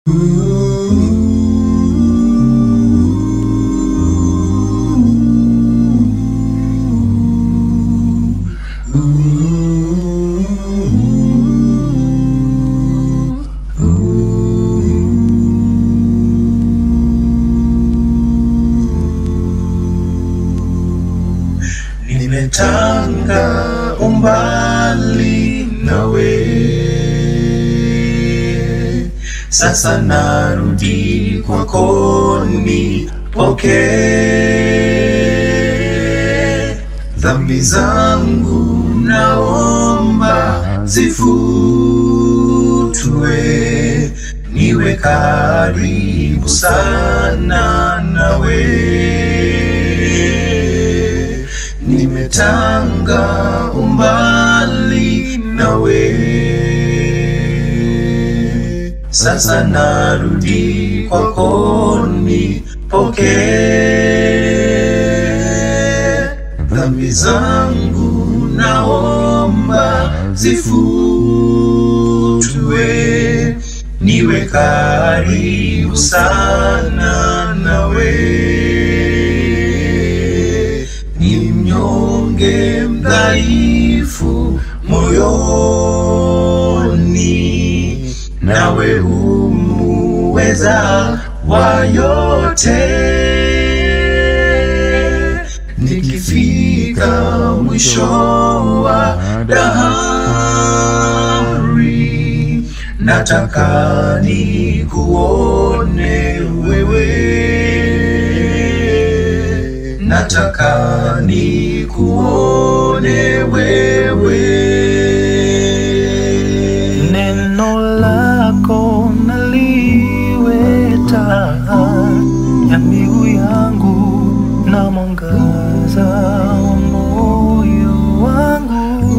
Nimetanga umbali nawe, sasa narudi kwako, nipokee dhambi zangu, naomba zifutwe, niwe karibu sana nawe nimetanga umbali nawe, sasa narudi kwako, nipokee dhambi zangu, naomba zifutwe, niwe karibu sana nawe ni mnyonge mdhaifu moyoni, nawe humuweza wa yote. Nikifika mwisho wa dahari, nataka nikuone wewe nataka nikuone wewe. Neno lako naliwe taa ya miguu yangu na mwangaza wa moyo wangu.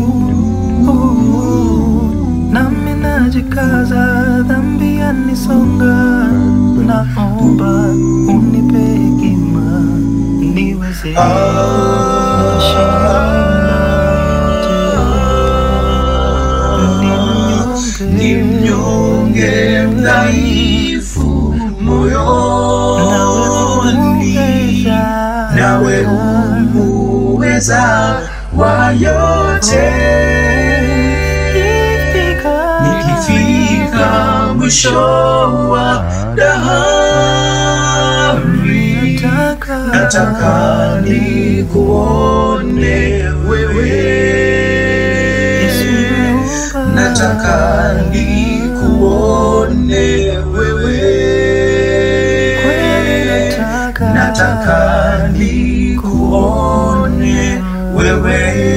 Nami najikaza, dhambi yanisonga, naomba unipe hekima niweze kushinda yote. Ni mnyonge mdhaifu moyoni, nawe humuweza wa yote. Nikifika mwisho wa dahari, nataka nikuone wewe, nataka nikuone wewe, nataka nikuone wewe.